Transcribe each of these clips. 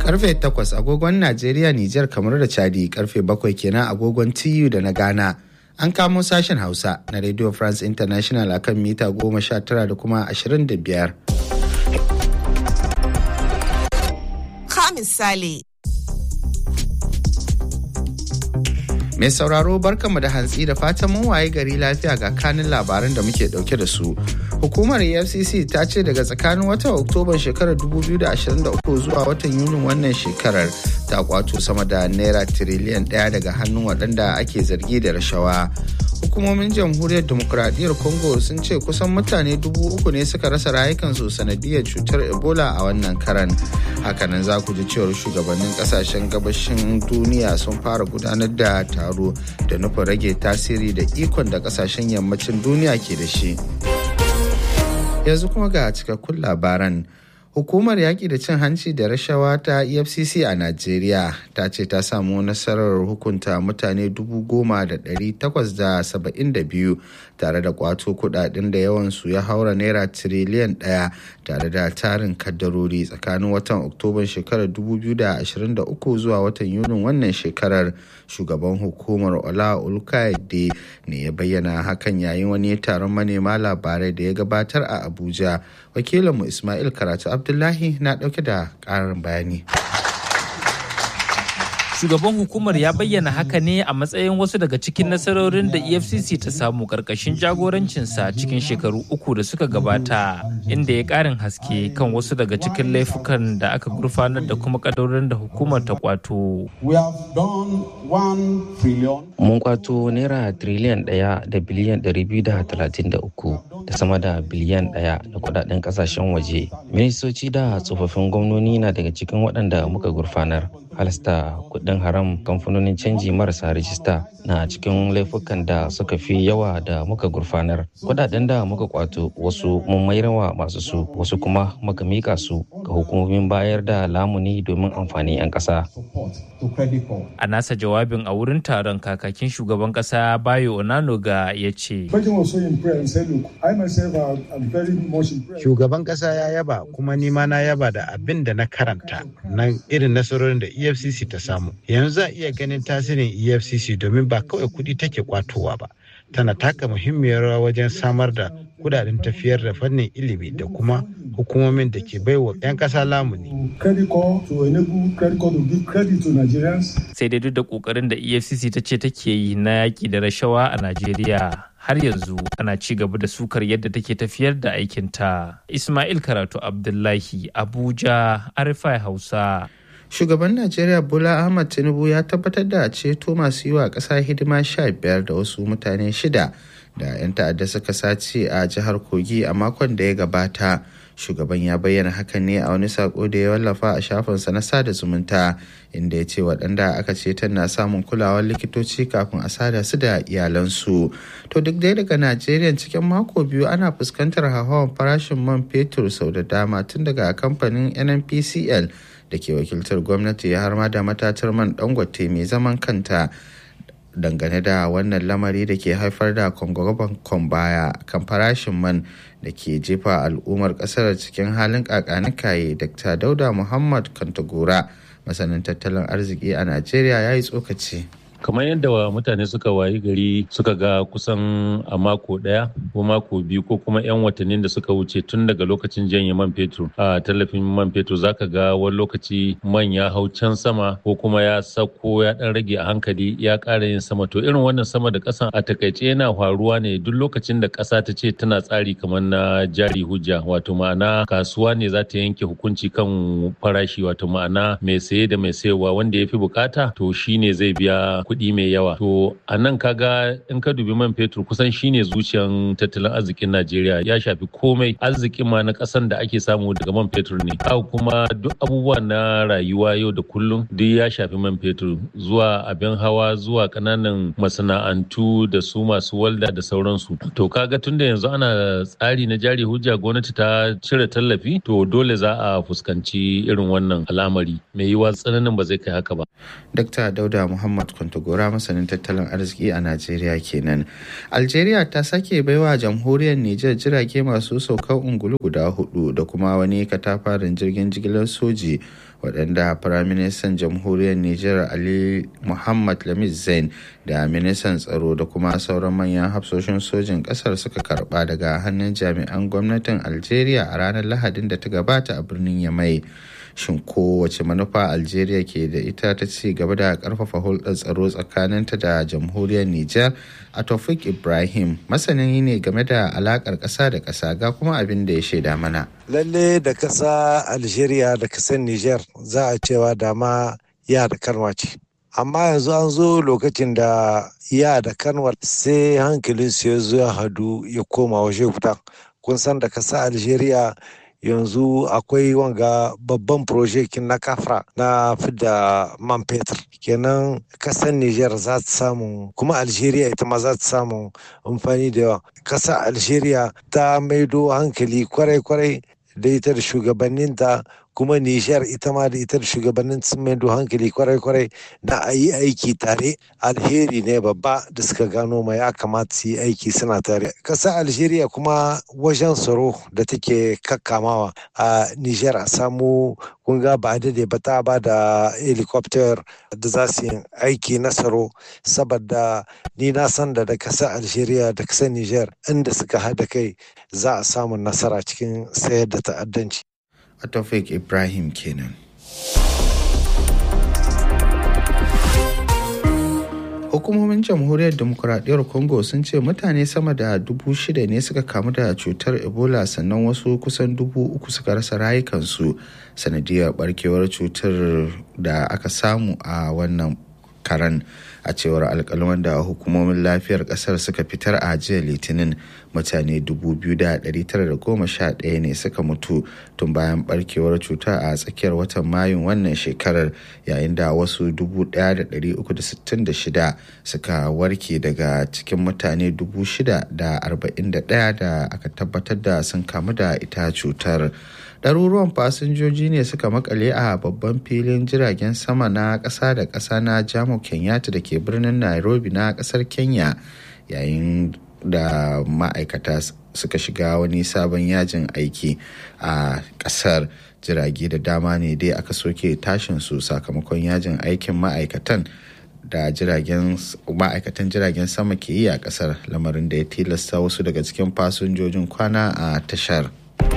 karfe 8 agogon Najeriya, Nijar, kamar da Chadi karfe 7 kenan agogon TU da na Ghana. An kamo sashen Hausa na Radio France International akan mita 19 da kuma 25. Ka misali. Mai sauraro barkanmu da hantsi da fatan mun waye gari lafiya ga kanin labaran da muke dauke da su. Hukumar EFCC ta ce daga tsakanin watan Oktoban shekarar 2023 zuwa watan Yunin wannan shekarar ta kwato sama da naira tiriliyan ɗaya daga hannun waɗanda ake zargi da rashawa. Hukumomin jamhuriyar demokuraɗiyyar Congo sun ce kusan mutane dubu uku ne suka rasa rayukansu sanadiyar cutar Ebola a wannan karan. Hakanan za ku ji cewar shugabannin kasashen gabashin duniya sun fara gudanar da taro da nufin rage tasiri da ikon da kasashen yammacin duniya ke da shi. yanzu kuma ga cikakkun labaran hukumar yaƙi da cin hanci da rashawa ta efcc a najeriya ta ce ta samu nasarar hukunta mutane biyu tare da kwato kudaden da yawansu ya haura naira tiriliyan ɗaya tare da tarin kaddarori tsakanin watan oktoban shekarar 2023 zuwa watan yunin wannan shekarar shugaban hukumar ola ulkayade ne ya bayyana hakan yayin wani taron manema labarai da ya gabatar a abuja wakilinmu ismail karatu abdullahi na dauke da karin bayani shugaban hukumar ya bayyana haka ne a matsayin wasu daga cikin nasarorin da efcc ta samu karkashin jagorancinsa cikin shekaru uku da suka gabata inda ya karin haske kan wasu daga cikin laifukan da aka gurfanar da kuma kadorin da hukumar ta kwato mun kwato naira triliyan ɗaya da biliyan ɗari biyu da talatin da uku da sama da biliyan ɗaya da kudaden kasashen waje ministoci da tsofaffin gwamnoni na daga cikin waɗanda muka gurfanar halasta kudin haram kamfanonin canji marasa rijista na cikin laifukan da suka fi yawa da muka gurfanar kudaden da muka kwato wasu mun mayarwa masu su wasu kuma muka mika su ga hukumomin bayar da lamuni domin amfani 'yan ƙasa. a nasa jawabin a wurin taron kakakin shugaban ƙasa bayo onanoga ya ce shugaban ƙasa ya yaba kuma nima na yaba da abin da na karanta na irin nasarorin da efcc ta samu yanzu za a iya ganin tasirin efcc domin ba kawai kuɗi take kwatowa ba tana taka muhimmiyar rawa wajen samar da kudaden tafiyar da fannin ilimi da kuma hukumomin da ke baiwa 'yan ƙasa lamuni. sai dai duk da kokarin da efcc ta ce take yi na yaƙi da rashawa a najeriya har yanzu ana ci gaba da sukar yadda take tafiyar da aikinta ismail karatu abdullahi abuja arifai hausa shugaban najeriya bola ahmad tinubu ya tabbatar da ceto masu yi wa ƙasa hidima sha biyar da wasu mutane shida da 'yan ta'adda suka sace a jihar kogi a makon da ya gabata shugaban ya bayyana hakan ne a wani sako da ya wallafa a shafinsa na sada zumunta inda ya ce waɗanda aka ce na samun kulawar likitoci kafin a sada su da iyalansu to duk dai daga najeriya cikin mako biyu ana fuskantar hauhawar farashin man fetur sau da dama tun daga kamfanin nnpcl da ke wakiltar gwamnati har ma da matatar man dangote mai zaman kanta dangane da wannan lamari da ke haifar da kwangwaban baya kan farashin man da ke jefa al'ummar kasar cikin halin kakanikaye dr dauda muhammad kantagora masanin tattalin arziki a najeriya ya yi tsokaci kamar yadda mutane suka wayi gari suka ga kusan a mako daya ko mako biyu ko kuma 'yan watannin da suka wuce tun daga lokacin janye man fetur a tallafin man fetur zaka ga wani lokaci man ya hau can sama ko kuma ya sauko ya dan rage a hankali ya ƙara yin sama to irin wannan sama da ƙasan a takaice yana faruwa ne duk lokacin da ƙasa ta ce tana tsari kamar na jari hujja wato ma'ana kasuwa ne za ta yanke hukunci kan farashi wato ma'ana mai saye da mai sayarwa wanda ya fi bukata to shine zai biya kuɗi mai yawa. To a nan kaga in ka dubi man fetur kusan shine zuciyan tattalin arzikin Najeriya ya shafi komai arzikin ma na ƙasan da ake samu daga man fetur ne. Haka kuma duk abubuwa na rayuwa yau da kullum duk ya shafi man fetur zuwa abin hawa zuwa ƙananan masana'antu da su masu walda da sauransu. To kaga tunda yanzu ana tsari na jari hujja gwamnati ta cire tallafi to dole za a fuskanci irin wannan al'amari mai yiwa tsananin ba zai kai haka ba. Dr. Dauda Muhammad Kwanto kwantagora masanin tattalin arziki a najeriya kenan algeria ta sake baiwa jamhuriyar niger jirage masu saukar ungulu guda hudu da kuma wani katafarin jirgin jigilar soji waɗanda firaministan jamhuriyar niger ali muhammad lamiz zain da ministan tsaro da kuma sauran manyan hafsoshin sojin ƙasar suka karba daga hannun jami'an gwamnatin algeria a ranar lahadin da ta gabata a birnin yamai shin kowace manufa algeria ke da ita ta ci gaba da karfafa hulɗar tsaro tsakaninta da jamhuriyar niger a tofik ibrahim masani ne game da alakar ƙasa da ƙasa ga kuma abin da ya shaida mana lalle da ƙasa algeria da ƙasar niger za a cewa dama ya da kanwa ce amma yanzu an zo lokacin da ya da kanwar sai hankalin su ya zo ya hadu ya koma waje guda kun san da ƙasa algeria yanzu akwai wanga babban projekin na kafra na fidda man fetur kenan kasar niger za ta samu kuma algeria ita ma za ta samu amfani da yawa kasar algeria ta maido hankali kwarai-kwarai da ita da shugabanninta kuma Nijar ita ma da ita da shugabannin sun maido hankali kwarai-kwarai na a yi aiki tare alheri ne babba da suka gano ma ya kamata su yi aiki suna tare. Ƙasar Algeria kuma wajen tsaro da take kakkamawa a Nijar a samu kunga ba dade ba ta ba da helicopter da za su yi aiki na tsaro saboda ni na san da da ƙasar Algeria da ƙasar Nijar inda suka haɗa kai za a samu nasara cikin sayar da ta'addanci. Atofik Ibrahim kenan. Hukumomin jamhuriyar demokuraɗiyyar Congo sun ce mutane sama da dubu shida ne suka kamu da cutar Ebola sannan wasu kusan dubu uku suka rasa rayukansu sanadiyar barkewar cutar da aka samu a wannan karan a cewar alkalman da hukumomin lafiyar kasar suka fitar a jiya litinin mutane 2,911 ne suka mutu tun bayan barkewar cuta a tsakiyar watan mayun wannan shekarar yayin da wasu 1,366 suka warke daga cikin mutane 641 da aka tabbatar da sun kamu da ita cutar. ɗaruruwan fasinjoji ne suka makale a babban filin jiragen sama na ƙasa da ƙasa na jamo kenyatta da ke birnin nairobi na ƙasar kenya yayin da ma'aikata suka shiga wani sabon yajin aiki a ƙasar jirage da dama ne dai aka soke tashin su sakamakon yajin aikin ma'aikatan da jiragen ma'aikatan jiragen sama ke yi a ƙasar lamarin da ya tilasta wasu daga cikin fasinjojin kwana a tashar.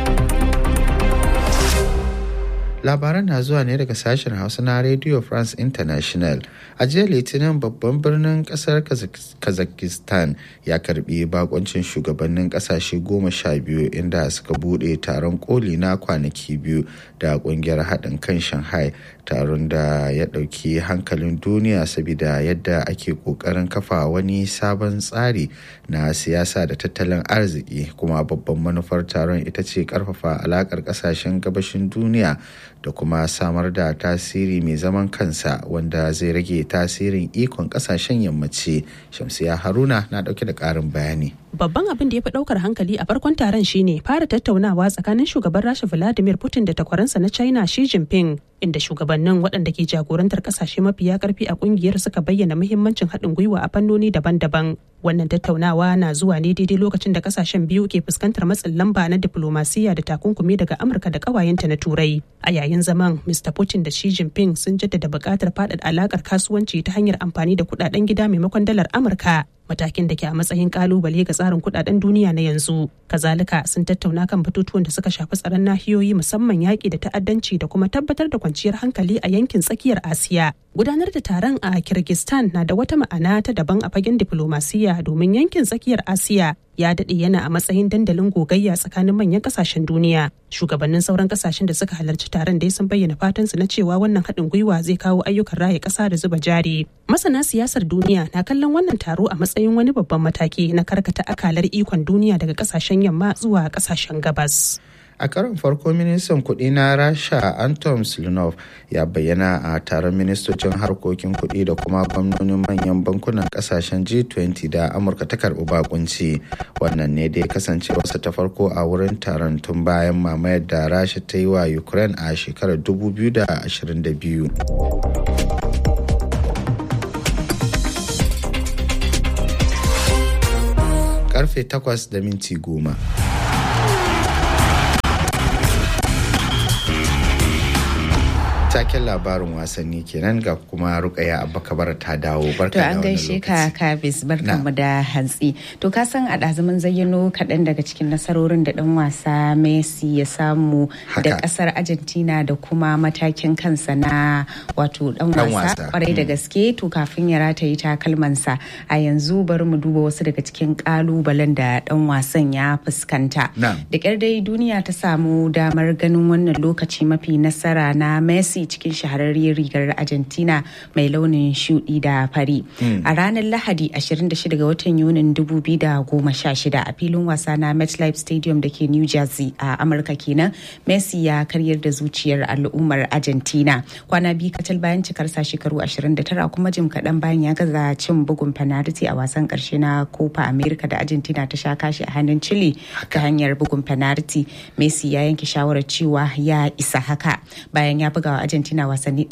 labaran na zuwa ne daga sashen hausa na radio france international a jiya litinin babban birnin kasar kazakhstan ya karbi bakoncin shugabannin kasashe goma sha biyu inda suka bude taron koli na kwanaki biyu da kungiyar haɗin kan shanghai taron da ya ɗauki hankalin duniya saboda yadda ake ƙoƙarin kafa wani sabon tsari na siyasa da tattalin arziki kuma babban manufar taron ita ce ƙarfafa alaƙar ƙasashen gabashin duniya da kuma samar da tasiri mai zaman kansa wanda zai rage tasirin ikon ƙasashen yammaci shamsiya haruna na ɗauke da ƙarin bayani babban abin da ya fi ɗaukar hankali a farkon taron shine fara tattaunawa tsakanin shugaban rasha vladimir putin da takwaransa na china xi jinping inda shugabannin waɗanda ke jagorantar ƙasashe mafiya ƙarfi a ƙungiyar suka bayyana muhimmancin haɗin gwiwa a fannoni daban-daban wannan tattaunawa na zuwa ne daidai lokacin da ƙasashen biyu ke fuskantar matsin lamba na diplomasiya da takunkumi daga amurka da ƙawayenta na turai a yayin zaman mr putin da xi jinping sun jaddada buƙatar faɗaɗa alaƙar kasuwanci ta hanyar amfani da kuɗaɗen gida maimakon dalar amurka matakin da ke a matsayin kalubale ga tsarin kudaden duniya na yanzu kazalika sun tattauna kan batutuwan da suka shafi tsaron nahiyoyi musamman yaƙi da ta'addanci da kuma tabbatar da kwanciyar hankali a yankin tsakiyar asiya gudanar da taron a kirgistan na da wata ma'ana ta daban a fagen diplomasiya domin yankin tsakiyar asiya ya daɗe yana a matsayin dandalin gogayya tsakanin manyan ƙasashen duniya shugabannin sauran ƙasashen da suka halarci taron dai sun bayyana fatansu na cewa wannan haɗin gwiwa zai kawo ayyukan raya ƙasa da zuba jari masana siyasar duniya na kallon wannan taro a matsayin wani babban mataki na karkata akalar ikon duniya daga ƙasashen yamma zuwa ƙasashen gabas a karon farko ministan kuɗi na rasha anton slinov ya bayyana a taron ministocin harkokin kuɗi da kuma gwamnonin manyan bankunan kasashen g20 da amurka ta karɓi bakunci wannan ne dai kasance wasu ta farko a wurin taron tun bayan mamayar da rasha ta yi wa ukraine a shekarar 2022 karfe 8 da minti goma. taken labarin wasanni kenan ga kuma rukaya abakabar ta dawo barka to an gaishe ka kabis barkanmu da hantsi to ka san a ɗazumin zayyano kaɗan daga cikin nasarorin da ɗan wasa messi ya samu da ƙasar argentina da kuma matakin kansa na wato ɗan wasa kwarai da gaske to kafin ya rataye takalmansa a yanzu bari mu duba wasu daga cikin ƙalubalen da ɗan wasan ya fuskanta da ƙyar dai duniya ta samu damar ganin wannan lokaci mafi nasara na messi cikin shahararriyar rigar Argentina mai launin shudi da fari. A ranar Lahadi 26 ga watan Yunin 2016 a filin wasa na MetLife Stadium da ke New Jersey a Amurka kenan, Messi ya karyar da zuciyar al'ummar Argentina. Kwana biyu kacal bayan cikarsa shekaru 29 kuma jim kaɗan bayan ya gaza cin bugun penalty a wasan ƙarshe na Copa America da Argentina ta sha kashi a hannun Chile ta hanyar bugun penalty. Messi ya yanke shawarar cewa ya isa haka bayan ya buga wa Argentina wasanni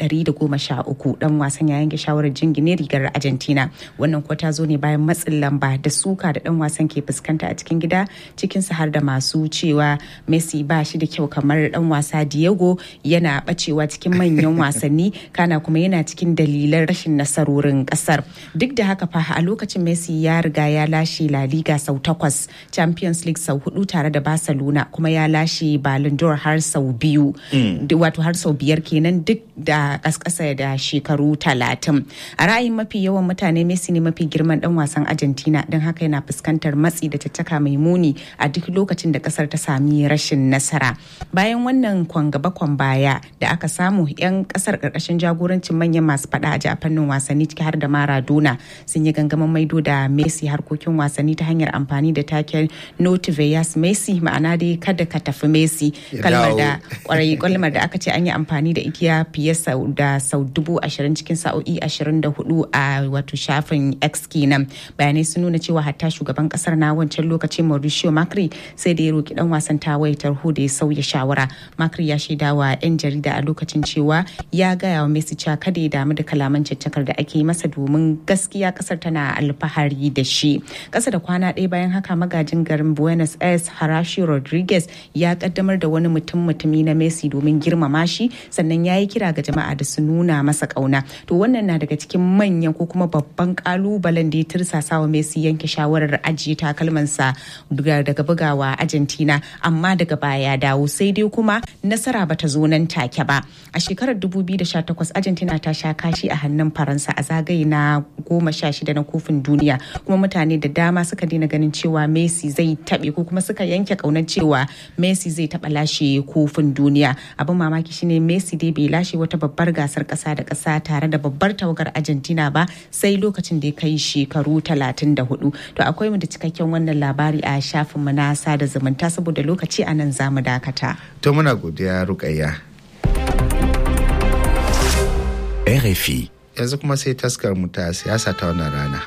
113 dan wasan ya yanke shawarar jingine rigar Argentina wannan kuwa ta zo ne bayan matsin lamba da suka da dan wasan ke fuskanta a cikin gida cikin har da masu cewa Messi ba shi da kyau kamar dan wasa Diego yana bacewa cikin manyan wasanni kana kuma yana cikin dalilan rashin nasarorin kasar duk da haka fa a lokacin Messi ya riga ya lashe La Liga sau takwas Champions League sau hudu tare da Barcelona kuma ya lashe Ballon d'Or har sau biyu wato har sau biyar kenan duk da kaskasa da shekaru talatin a ra'ayin mafi yawan mutane messi ne mafi girman dan wasan argentina don haka yana fuskantar matsi da caccaka mai muni a duk lokacin da kasar ta sami rashin nasara bayan wannan kwan gaba kwan baya da aka samu yan kasar karkashin jagorancin manyan masu fada a fannin wasanni ciki har da maradona sun yi gangamin maido da messi harkokin wasanni ta hanyar amfani da taken notiveyas messi ma'ana dai kada ka tafi messi kalmar da kwarai kalmar da aka ce an yi amfani da igiya fiye da sau dubu ashirin cikin sa'o'i ashirin da hudu a wato shafin x kenan bayanai sun nuna cewa hatta shugaban kasar na wancan lokacin mauricio macri sai da ya roki dan wasan tawaye tarho da ya sauya shawara macri ya shaida wa yan jarida a lokacin cewa ya gaya wa messi cewa kada ya damu da kalaman caccakar da ake masa domin gaskiya kasar tana alfahari da shi kasa da kwana ɗaya bayan haka magajin garin buenos aires harashi rodriguez ya kaddamar da wani mutum mutumi na messi domin girmama shi sannan ya yi kira ga jama'a da su nuna masa kauna to wannan na daga cikin manyan ko kuma babban kalubalen da ya tirsasa wa Messi yanke shawarar ajiye takalmansa daga bugawa Argentina amma daga baya ya dawo sai dai kuma nasara bata zo nan take ba a shekarar 2018 Argentina ta sha kashi a hannun Faransa a zagaye na goma sha shida na kofin duniya kuma mutane da dama suka daina ganin cewa Messi zai taɓe ko kuma suka yanke kaunar cewa Messi zai taɓa lashe kofin duniya abin mamaki shine Messi dai bai lashe wata babbar gasar kasa da kasa tare da babbar tawagar argentina ba sai lokacin da ya kai shekaru 34 to akwai mu da cikakken wannan labari a shafin mu na sada zumunta saboda lokaci a nan zamu dakata to muna godiya rukayya RFI yanzu kuma sai taskar mu ta siyasa ta wannan rana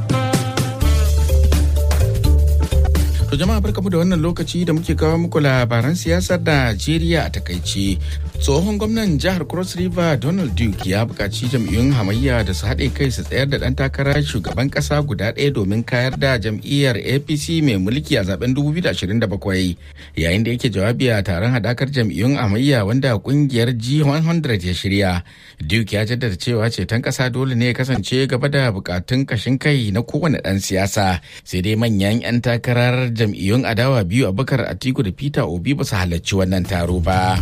To jama'a barkamu da wannan lokaci da muke kawo muku labaran siyasar Najeriya a takaice. Tsohon gwamnan jihar Cross River Donald Duke ya buƙaci jam'iyyun hamayya da su haɗe kai su tsayar da ɗan takarar shugaban ƙasa guda ɗaya domin kayar da jam'iyyar APC mai mulki a zaben 2027. Yayin da yake jawabi a taron haɗakar jam'iyyun hamayya wanda ƙungiyar G100 ya shirya. Duke ya jaddada cewa ceton ƙasa dole ne ya kasance gaba da buƙatun ƙashin kai na kowane ɗan siyasa. Sai dai manyan 'yan takarar jam'iyyun adawa biyu abubakar atiku da peter obi ba su halarci wannan taro ba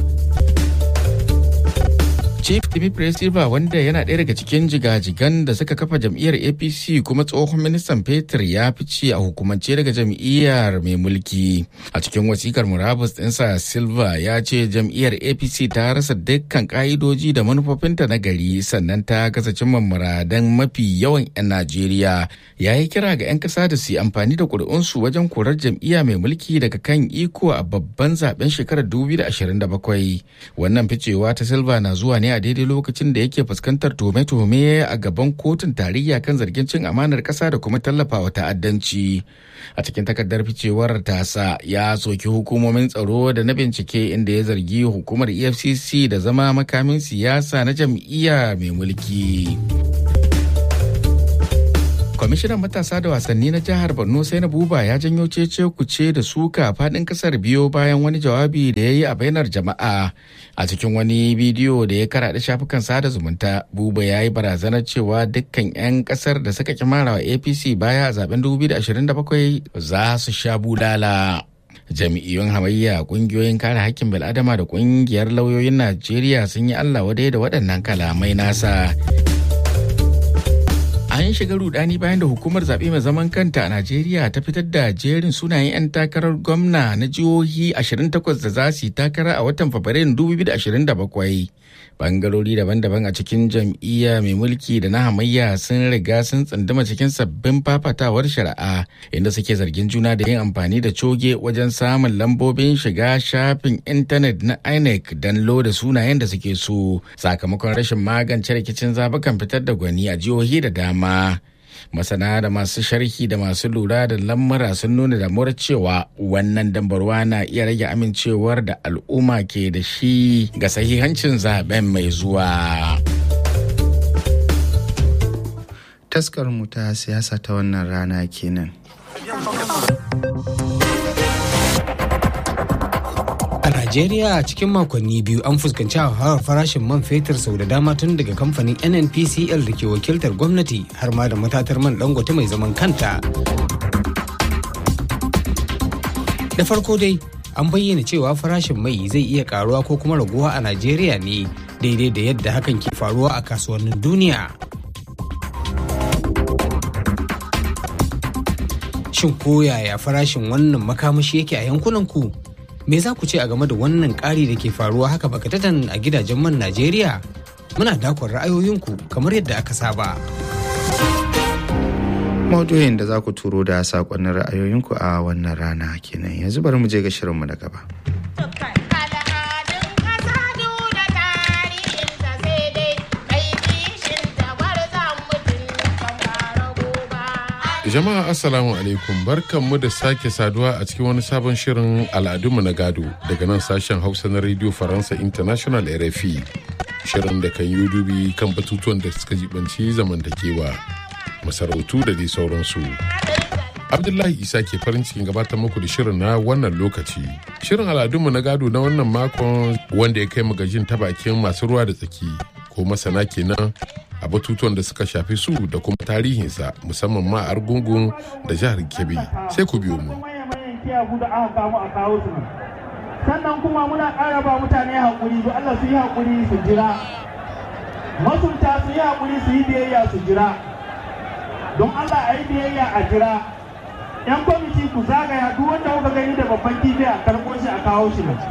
chief timothy silva wanda yana ɗaya daga cikin jigajigan da suka kafa jam'iyyar apc kuma tsohon ministan fetur ya fice a hukumance daga jam'iyyar mai mulki a cikin wasikar murabus ɗinsa silva ya ce jam'iyyar apc ta rasa dukkan ƙa'idoji da manufofinta na gari sannan ta gaza cimma muradan mafi yawan 'yan najeriya ya yi kira ga 'yan ƙasa da su yi amfani da ƙuri'unsu wajen korar jam'iyya mai mulki daga kan iko a babban zaben shekarar 2027 wannan ficewa ta silva na zuwa ne a daidai lokacin da yake fuskantar tuhume-tuhume a gaban kotun tarayya kan zargin cin amanar ƙasa da kuma tallafawa ta'addanci a cikin takardar ficewar tasa ya soki hukumomin tsaro da na bincike inda ya zargi hukumar efcc da zama makamin siyasa na jam'iyya mai mulki kwamishinan matasa da wasanni na jihar borno sai na buba ya janyo cece kuce da suka fadin kasar biyo bayan wani jawabi da ya yi a bainar jama'a a cikin wani bidiyo da ya karaɗe shafukan sada zumunta buba ya yi barazanar cewa dukkan 'yan kasar da suka kimara wa apc baya a zaben 2027 za su sha bulala jami'iyyun hamayya kungiyoyin kare hakkin bil'adama da kungiyar lauyoyin najeriya sun yi allah wadai da waɗannan kalamai nasa an shiga rudani bayan da hukumar zaɓe mai zaman kanta a najeriya ta fitar da jerin sunayen 'yan takarar gwamna na jihohi 28 da za su yi takara a watan fabrairun 2027 bangarori daban-daban a cikin jam'iyya mai mulki da na hamayya sun riga sun tsunduma cikin sabbin fafatawar shari'a inda suke zargin juna da yin amfani da coge wajen samun lambobin shiga shafin intanet na inec don loda sunayen da suke so sakamakon rashin magance rikicin zabukan fitar da gwani a jihohi da dama masana da masu sharhi da masu lura da lamura sun nuna damuwar cewa wannan dambarwa na iya rage amincewar da al'umma ke da shi ga sahihancin zaben mai zuwa. taskar mu ta siyasa ta wannan rana kenan. A Najeriya cikin makonni biyu an fuskanci hauhawar farashin man fetur sau da dama tun daga kamfanin NNPCL da ke wakiltar gwamnati har ma da matatar man dangote mai zaman kanta. Da farko dai an bayyana cewa farashin mai zai iya karuwa ko kuma raguwa a Najeriya ne daidai da yadda hakan ke faruwa a kasuwannin duniya. Shin ko yaya farashin wannan makamashi yake a yankunan ku? me za ku ce a game da wannan ƙari da ke faruwa haka bakatatan a gidajen man Najeriya? Muna dakon ra'ayoyinku kamar yadda aka saba. Maudu'in da za ku turo da saƙonnin ra'ayoyinku a wannan rana kenan yanzu bari mu je ga shirinmu na gaba. Jama'a Assalamu alaikum barkanmu da sake saduwa a cikin wani sabon shirin al'adunmu na gado daga nan sashen Hausa na Radio Faransa International RFI. Shirin da kan yi dubi kan batutuwan da suka jibanci zamantakewa, masarautu da dai sauransu. Abdullahi Isa ke farin cikin gabatar muku da shirin na wannan lokaci. Shirin al'adunmu na gado na wannan makon wanda ya kai magajin ta bakin masu ruwa da tsaki ko masana kenan a batutuwan da suka shafi su da kuma tarihinsa musamman ma a argungun da jihar kebbi sai ku biyo mu sannan kuma muna ƙara ba mutane haƙuri don Allah su yi haƙuri su jira masunta su yi haƙuri su yi biyayya su jira don Allah a yi biyayya a jira yan kwamiti ku zagaya duk wanda kuka gani da babban kifi a karɓo shi a kawo shi nan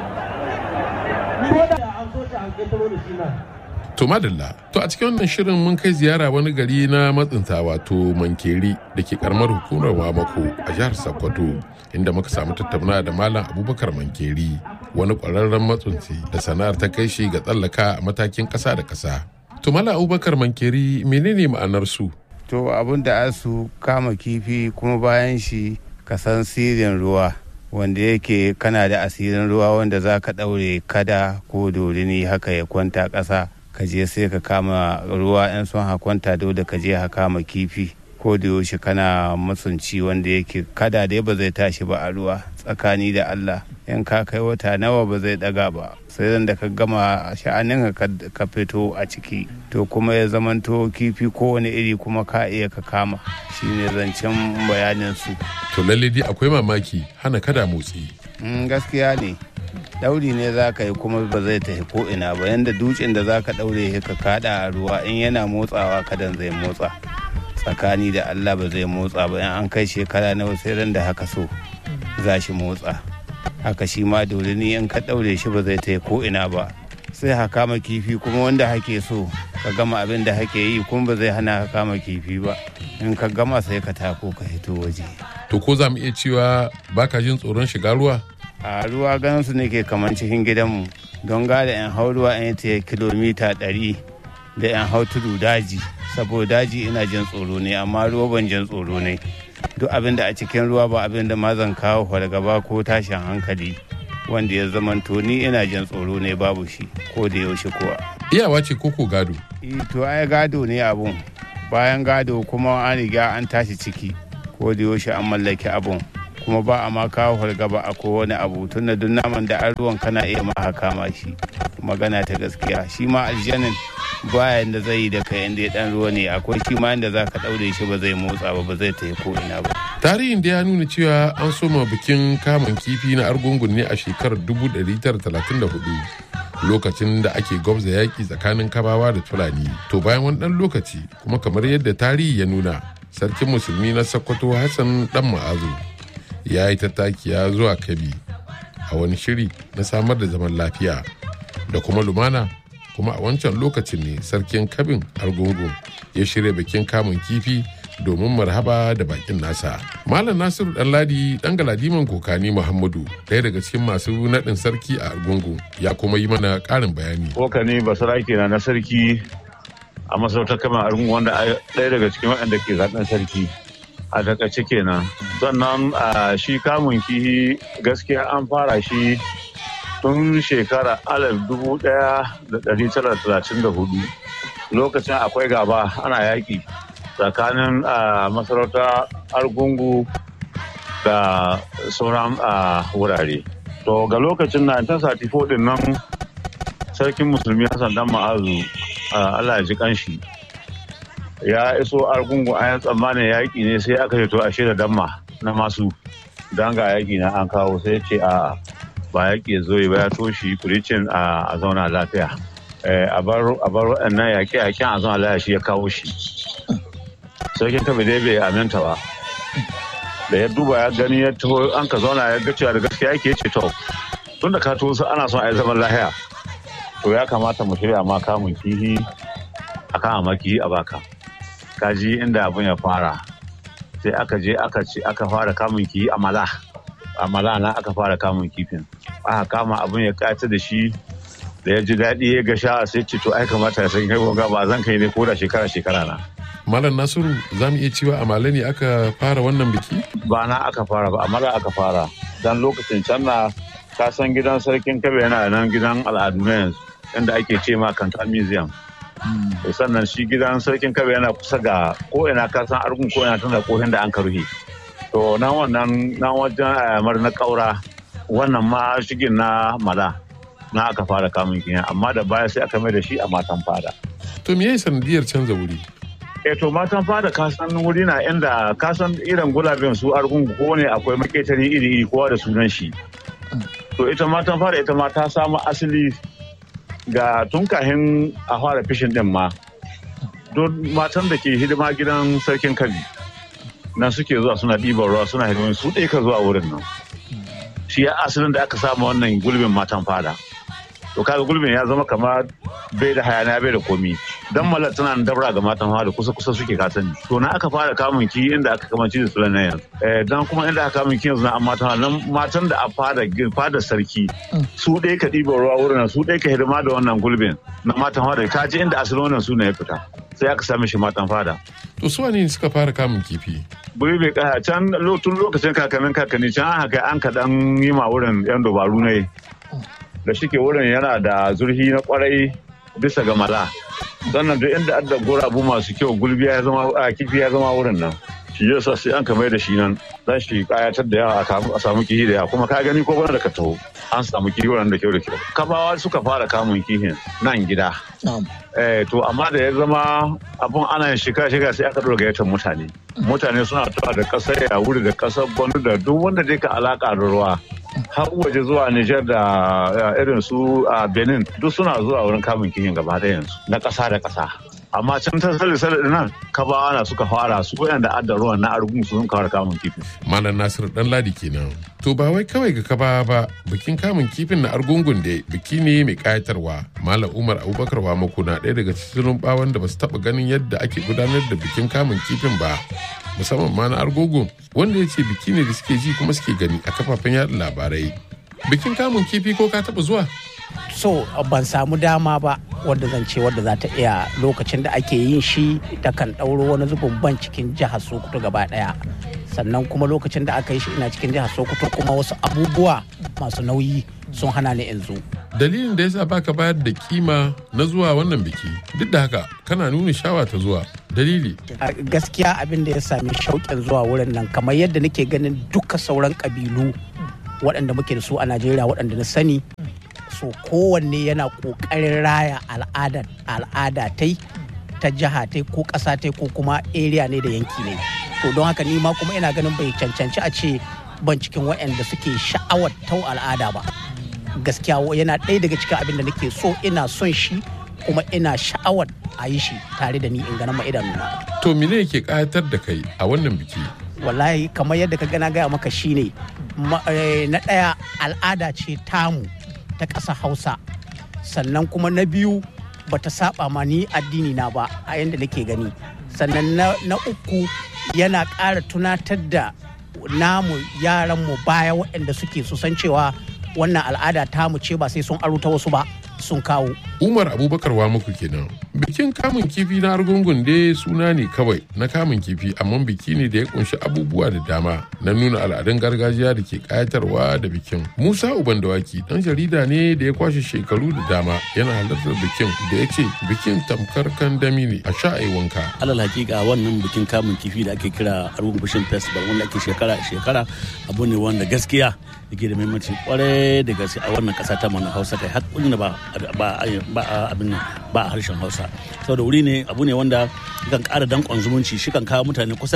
ko da an so shi a ƙetaro da shi nan To madalla, to a cikin wannan shirin mun kai ziyara wani gari na matsinta wato Mankeri da ke karamar hukumar Wamako a jihar Sokoto inda muka samu tattauna da Malam Abubakar Mankeri wani ƙwararren matsinci da sana'ar ta kai shi ga tsallaka a matakin ƙasa da ƙasa. To Malam Abubakar Mankeri menene ma'anar su? To abin da su kama kifi kuma bayan shi ka san sirrin ruwa. wanda yake kana da asirin ruwa wanda za ka ɗaure kada ko dorini haka ya kwanta ƙasa ka je sai ka kama ruwa yan son hakwanta dole ka je ka kama kifi ko da yaushe kana matsunci wanda yake kada dai ba zai tashi ba a ruwa tsakani da Allah in ka kai wata nawa ba zai daga ba sai da ka gama sha'anin ka fito a ciki to kuma ya zamanto kifi kowane iri kuma ka iya ka kama shine zancen bayanin su To lalle dai akwai mamaki hana kada motsi. gaskiya ne dauri ne za ka yi kuma ba zai tafi ko ina ba yanda dutsen da za ka daure ka kada a ruwa in yana motsawa kadan zai motsa tsakani da allah ba zai motsa ba in an kai shekara nawa sai ran da haka so za shi motsa haka shi ma dole ne in ka daure shi ba zai tafi ko ina ba sai ha kama kifi kuma wanda hake so ka gama abin da hake yi kuma ba zai hana ka kama kifi ba in ka gama sai ka tako ka hito waje To ko za mu iya cewa baka jin tsoron shiga ruwa? a ruwa ganin su nake kamar cikin gidanmu don gada yan hau ruwa in ta kilomita ɗari da yan hau tudu daji saboda daji ina jin tsoro ne amma ruwa ban jin tsoro ne duk abin da a cikin ruwa ba abin da ma zan kawo fargaba ko tashin hankali wanda ya zamanto ni ina jin tsoro ne babu shi ko da yaushe kuwa Iyawa ce koko gado. to ai gado ne abun bayan gado kuma an riga an tashi ciki ko da yaushe an mallaki abun kuma ba a ma kawo fargaba a kowane abu tun da duk naman da an ruwan kana iya ma kama shi magana ta gaskiya shi ma aljanin baya da zai yi da kai inda ya dan ruwa ne akwai shi ma inda za ka daure shi ba zai motsa ba ba zai tafi ko ina ba tarihin da ya nuna cewa an soma bikin kamun kifi na argungun ne a shekarar 1934 lokacin da ake gwabza yaƙi tsakanin kabawa da fulani to bayan wani ɗan lokaci kuma kamar yadda tarihi ya nuna sarkin musulmi na sokoto hassan dan ma'azu ya yi tattakiya zuwa kabi a wani shiri na samar da zaman lafiya da kuma lumana kuma a wancan lokacin ne sarkin kabin argungun ya shirya bikin kamun kifi domin marhaba da bakin nasa. Malam Nasiru Ɗanladi ɗan galadiman kokani Muhammadu ɗaya daga cikin masu naɗin sarki a Argungu ya kuma yi mana ƙarin bayani. Kokani basarake na na sarki a masarautar kama Argungu wanda ɗaya daga cikin waɗanda ke zaɓen sarki. A takaice kenan. Sannan a shi kamun kihi gaskiya an fara shi tun shekara alif dubu ɗaya da ɗari tara talatin da hudu. Lokacin akwai gaba ana yaƙi. tsakanin masarauta argungu da sauran wurare to ga lokacin 1934 din nan sarkin musulmi hassan dan ma'azu allah ya ji kanshi ya iso argungu a yan tsammanin yaƙi ne sai aka to a da damma na masu don ga yaƙi na an kawo sai ce a ba yaƙi ya zo ba ya toshi kuricin a zauna lafiya a bar waɗannan yaƙe-yaƙen a zauna lafiya shi ya kawo shi sarkin kabe dai bai aminta ba da ya duba ya gani ya taho an ka zauna ya ga cewa da gaskiya yake ce to tun da ka to ana son a yi zaman lahiya to ya kamata mu shirya ma kamun kihi a kan amaki a baka kaji inda abin ya fara sai aka je aka ce aka fara kamun kihi a mala a mala na aka fara kamun kifin aka kama abin ya kayata da shi da ya ji daɗi ya ga sha sai ce to ai kamata ya san kai ba zan kai ne ko da shekara shekara na Malam Nasiru za mu iya cewa a Male ne aka fara wannan biki? Ba na aka fara ba, amma aka fara. Dan lokacin can na ka san gidan sarkin kabe yana nan gidan al'adu na yanzu inda ake ce ma kanta museum. Sannan shi gidan sarkin kabe yana kusa ga ko ina ka san argun ko ina tana kohin da an karuhi. To nan wannan nan wajen ayamar na kaura wannan ma shigin na mala na aka fara kamun kiyan amma da baya sai aka mai da shi a matan fada. To me yayi sanadiyar canza wuri? e to matan fada kasan wuri na inda kasan irin gulabin su argungu ko ne akwai maketari iri iri kowa da sunan shi to ita matan fada ita ma ta samu asali ga tun kahin a fara fishin din ma don matan da ke hidima gidan sarkin kabi nan suke zuwa suna ɗiban ruwa suna hidimin su ɗaya ka zuwa wurin nan shi ya asalin da aka samu wannan gulbin matan fada to kaga gulbin ya zama kamar bai da hayana bai da komi dan malar tana da dabra ga matan fada kusa kusa suke kasani to na aka fara kamun ki inda aka kamanci da sulan na yanzu eh dan kuma inda aka kamun ki yanzu na matan nan matan da a fada fada sarki su ɗaya ka ɗiba ruwa wurin su ɗaya ka hidima da wannan gulbin na matan fada ka ji inda asalin wannan suna ya fita sai aka same shi matan fada to su ne suka fara kamun kifi buri bai kaya can tun lokacin kakannin kakanni can an haka an kaɗan yi ma wurin yan dabaru ne da shike wurin yana da zurfi na kwarai bisa ga mala sannan duk inda adda gurabu masu kyau gulbi ya zama a kifi ya zama wurin nan shi yasa sai an kamar da shi nan dan shi kayatar da yawa a samu kihi da yawa kuma ka gani ko bana da ka taho an samu kihi wurin da kyau da kyau kabawa suka fara kamun kihin nan gida eh to amma da ya zama abun ana yin shika shika sai aka dora gayyatar mutane mutane suna tawa da kasar ya wuri da kasar gwanu da duk wanda dai ka alaka da ruwa har waje zuwa Nijar da irin su a Benin duk suna zuwa wurin kamun kihin gaba da yanzu na ƙasa da ƙasa. Amma can ta sale sale nan kabawa na suka fara su da adda ruwan na argun su sun kawar kamun kifin. Malam Nasir dan ladi kenan. To ba wai kawai ga kaba ba bikin kamun kifin na argungun da biki ne mai kayatarwa. Malam Umar Abubakar Wamako na ɗaya daga cikin bawan da ba su taɓa ganin yadda ake gudanar da bikin kamun kifin ba. musamman ma na argogo wanda ya ce biki ne da suke ji kuma suke gani a kafafen yada labarai bikin kamun kifi ko ka taba zuwa so ban samu dama ba wadda zan ce wadda za ta iya lokacin da ake yin shi ta kan ɗauro wani zubin ban cikin jihar sokoto gaba ɗaya sannan kuma lokacin da aka yi shi ina cikin jihar sokoto kuma wasu abubuwa masu nauyi sun hana ni in zo dalilin da yasa baka bayar da kima na zuwa wannan biki duk da haka kana nuna shawa ta zuwa dalili gaskiya abin da ya sami shauƙin zuwa wurin nan kamar yadda nake ganin duka sauran ƙabilu waɗanda muke da su a najeriya waɗanda na sani so kowanne yana ƙoƙarin raya al'ada al'ada tai ta jiha tai ko ƙasa tai ko kuma area ne da yanki ne to don haka ni ma kuma ina ganin bai cancanci a ce ban cikin waɗanda suke sha'awar tau al'ada ba gaskiya yana ɗaya daga cikin abin da nake so ina son shi kuma ina sha'awar a yi shi tare da ni in ganin ma idanuna. To mene yake ƙayatar da kai a wannan biki? Wallahi kamar yadda ka gana gaya maka shine na ɗaya al'ada ce tamu ta ƙasa Hausa sannan kuma na biyu bata saba ma ni addini na ba a yadda nake gani sannan na uku yana ƙara tunatar da namu yaranmu baya waɗanda suke su san cewa wannan al'ada tamu ce ba sai sun aruta wasu ba sun kawo. Umar Abubakar wa muku kenan. Bikin kamun kifi na argungun dai suna ne kawai na kamun kifi amma biki ne da ya kunshi abubuwa da dama na nuna al'adun gargajiya da ke kayatarwa da bikin. Musa Uban Dawaki dan jarida ne da ya kwashe shekaru da dama yana halartar bikin da ya ce bikin tamkar kandami ne a sha wanka. Alal hakika wannan bikin kamun kifi da ake kira argungun fishing festival wanda ake shekara shekara abu ne wanda gaskiya yake da muhimmanci kwarai da gaske a wannan kasa ta mana Hausa kai har ba ba abin ba a harshen hausa saboda wuri ne abu ne wanda kan kara dankon zumunci shi kan kawo mutane kusa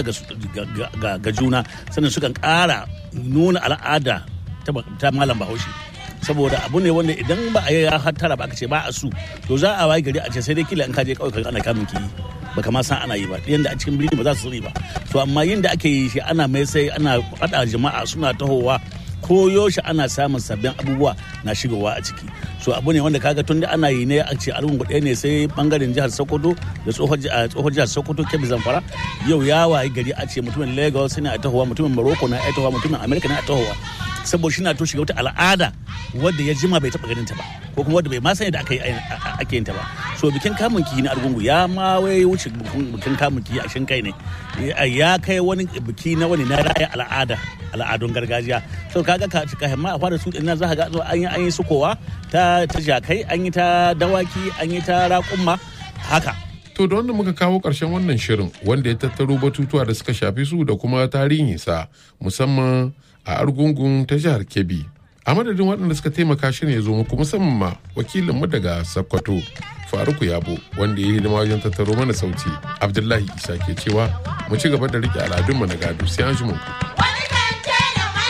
ga juna sannan su kan kara nuna al'ada ta malam bahaushe saboda abu ne wanda idan ba a yi hattara ba aka ce ba a su to za a wayi gari a ce sai dai kila in kaje kawai ana kamun ki baka ma san ana yi ba yanda a cikin birni ba za su sani ba to amma yin da ake yi shi ana mai sai ana faɗa jama'a suna tahowa ko yaushe ana samun sabbin abubuwa na shigowa a ciki so abu ne wanda kaga tun da ana yi ne a ce argun ɗaya ne sai bangaren jihar sokoto da tsohon jihar sokoto kebbi zamfara yau ya wayi gari a ce mutumin lagos ne a tahowa mutumin morocco na a tahowa mutumin america na a tahowa saboda shi na to shiga wata al'ada wadda ya jima bai taɓa ganin ta ba ko kuma wadda bai ma sani da aka yi ake yin ta ba so bikin kamun kihi na argungu ya ma wai wuce bikin kamun kihi a shin kai ne ya kai wani biki na wani na raya al'ada al'adun gargajiya so kaga ka ka himma a fara su din za ka ga an yi an yi sukowa ta ta jakai an yi ta dawaki an yi ta raƙumma haka To da wanda muka kawo ƙarshen wannan shirin wanda ya tattaro batutuwa da suka shafi su da kuma tarihinsa musamman a argungun ta jihar Kebbi. A madadin waɗanda suka taimaka shirin ya zo muku musamman ma wakilinmu daga Sokoto Faruku Yabo wanda ya yi hidima wajen tattaro mana sauti. Abdullahi Isa ke cewa mu ci gaba da riƙe al'adunmu na gado sai an ji mu.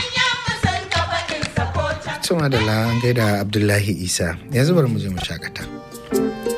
Tuma da an gaida Abdullahi Isa yanzu bari mu je mu shakata.